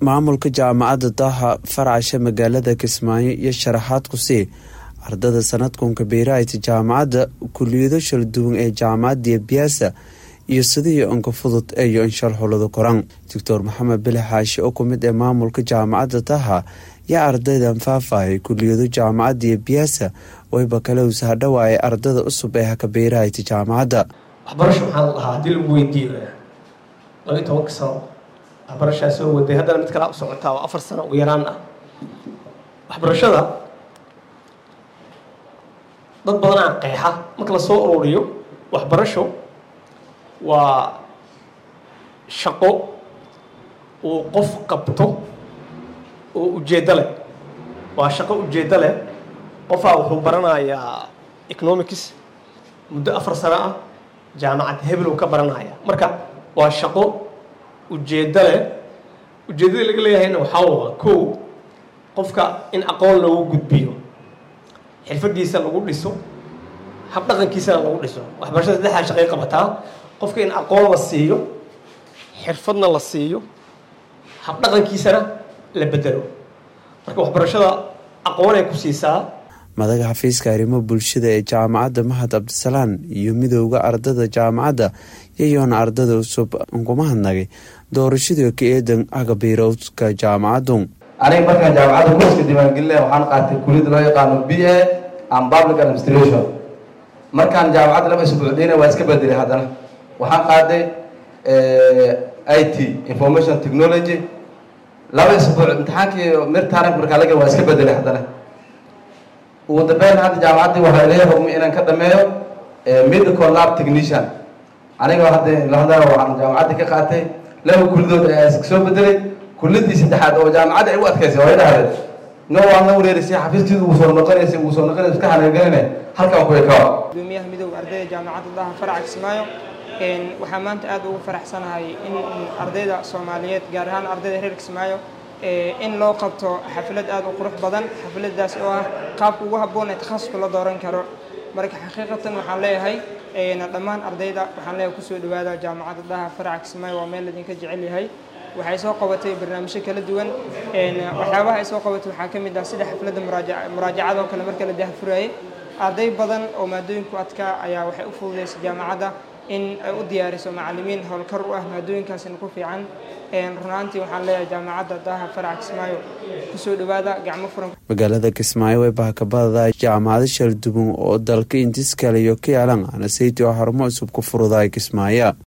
maamulka jaamacadda daaha farcasha magaalada kismaayo iyo sharaxaad ku sii ardada sanadkunka beeraayta jaamacadda kuliyado shala duwan ee jaamacadda biyaasa iyo sidii unka fudud eeyo inshal xulada koran doctor maxamed bile xaashi oo kumid ee maamulka jaamacadda daaha yaa ardaydan faahfaahey kuliyado jaamacadda biyaasa wayba kale ushadhawaayay ardada cusub ee haka beeraayta jaamacadda waxbarasho maxaa la dhahaa haddii lagu weydiiyo labayo tobanka sano waxbarashaa soo waday haddana mid kalaa u socotaa oo afar sano ugu yaraan ah waxbarashada dad badanaa qeexa marka lasoo ururiyo waxbarasho waa shaqo uu qof qabto oo ujeeddo leh waa shaqo ujeeddo leh qofaa wuxuu baranayaa economics muddo afar sano ah jaamacad heblow ka baranaya marka waa shaqo ujeeddo leh ujeeddada laga leeyahayna waxaa waa kow qofka in aqoon loogu gudbiyo xirfadiisa lagu dhiso habdhaqankiisana lagu dhiso waxbarashada saddexdaa shaqay qabataa qofka in aqoon la siiyo xirfadna la siiyo habdhaqankiisana la bedelo marka waxbarashada aqoonay ku siisaa madaga xafiiska arrimo bulshada ee jaamacadda mahad cabdisalaan iyo midooda ardada jaamacadda yayoona ardada cusub unkuma hadnagay doorashadii ka eedan agabiirowdka jaamacaddu aniga markaan jaamacadda kurska diiwaangelinaya waxaan qaatay kuliyada loo yaqaano b a and public administration markaan jaamacadda laba isbuucdeyna waa iska bedelay haddana waxaan qaaday i t information technology laba isbuuc imtixaankii mirtaarif markaa laga waa iska bedelay haddana ugu dambeyn hadda jaamacaddii waxaa ilaga hogmay inaan ka dhameeyo medical lab technician aniga hadda lahada waxaan jaamacaddii ka qaatay laba kulidood ayaa iska soo bedelay kulladii saddexaad oo jaamacadda ay u adkaysay way dhahdeen no waad la wareerisay xafiiskiidu uu soo noqonaysay uu soo noqonaysa iska hanaagaline halkan ku ekawa gudoomiyaha midowga ardayda jaamacadda daha faraca kismaayo waxaa maanta aad ugu faraxsanahay in ardayda soomaaliyeed gaar ahaan ardayda reer kismaayo in loo qabto xaflad aad u qurux badan xafladaas oo ah qaabka ugu habboon ee takhasuska la dooran karo marka xaqiiqatan waxaan leeyahay dhammaan ardayda waxaan leeyahay kusoo dhawaada jaamacadda daha faraca kismaayo waa meel idinka jecel yahay waxay soo qabatay barnaamijyo kala duwan waxyaabaha ay soo qabatay waxaa ka mid ah sida xafladda muraajacada oo kale marka la dahfurayay arday badan oo maadooyinku adkaa ayaa waxay u fududaysay jaamacadda in ay u diyaariso macalimiin howlkar u ah maadooyinkaasina ku fiican runaantii waxaan leeyahay jaamacadda daha faraca kismaayo kusoo dhawaada gacmo furan magaalada kismaayo way bahakabadada jaamacado shalduban oo dalka intiskale iyo ka yaalan anasaytii oo xarumo cusub ku furudaay kismaayo